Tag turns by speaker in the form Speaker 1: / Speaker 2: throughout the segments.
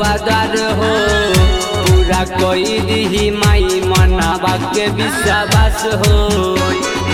Speaker 1: द्वार हो पूरा कोई दिही माई मनावा के विश्वास हो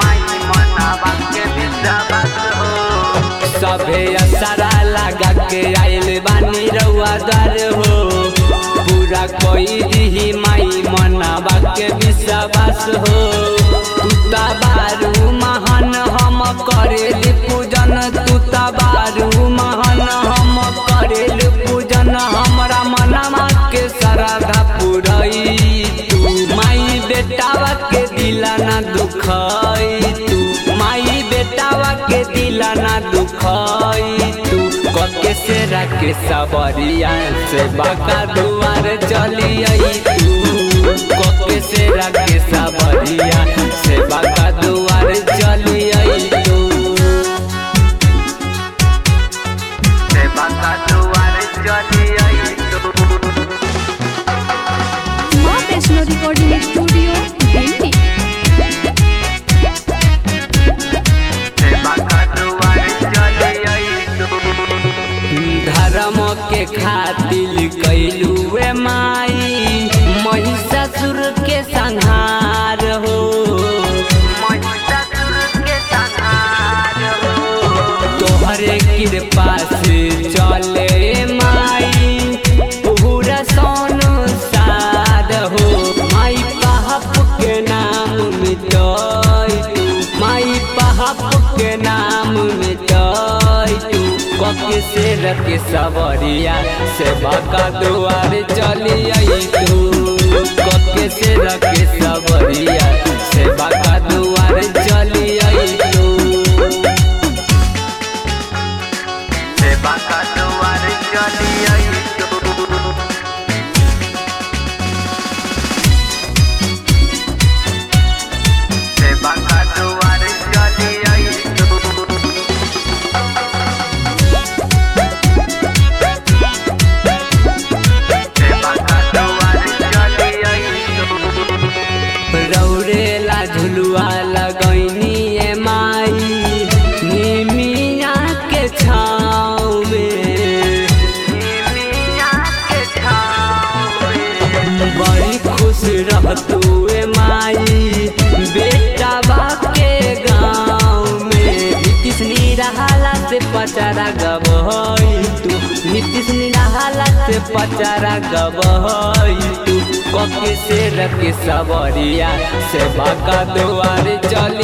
Speaker 1: सभे असरा लगा के आइल बानी रउआ द्वार हो पूरा कोई दिही माई मनावा के विश्वास हो तुता बारू महान हम करेल पूजन तुता बारू महान हम करेल पूजन हमरा मनमा के श्रद्धा पुरई तू माई बेटावा के दिला ना दुखई तू माई बेटावा के दिला ना दुखई तू कके से रखे सबरिया से बाका दुआर चली आई तू कके से रखे सबरिया से बाका दुआर चली आई तू से बाका दुआर चली आई तू
Speaker 2: माँ वैष्णो रिकॉर्डिंग स्टूडियो दिल्ली
Speaker 1: धर्म के खातिर कैलुए माई महिषासुर के संहार हो तोहरे कृपा से चले माई पूरा संसार हो माई पाप के नाम मिटाई तू माई पाप के नाम मिटाई तू कके से रखे सवरिया सेवा का दुआर चली आई तू कके से रखे सवरिया सेवा का दुआर चली आई तू सेवा का दुआर चली आई तू सेवा का दुआर चली आई तू रौरेला झुलुआ लगैनी ए माई निमिया के छाँव में बड़ी खुश रहतू ए माई बेटा के गाँव में नीतीश निराला से पचारा गबहई तू नीतीश निराला से पचारा गबहई तू कके से रखे सबरिया सेवा का दुआर चली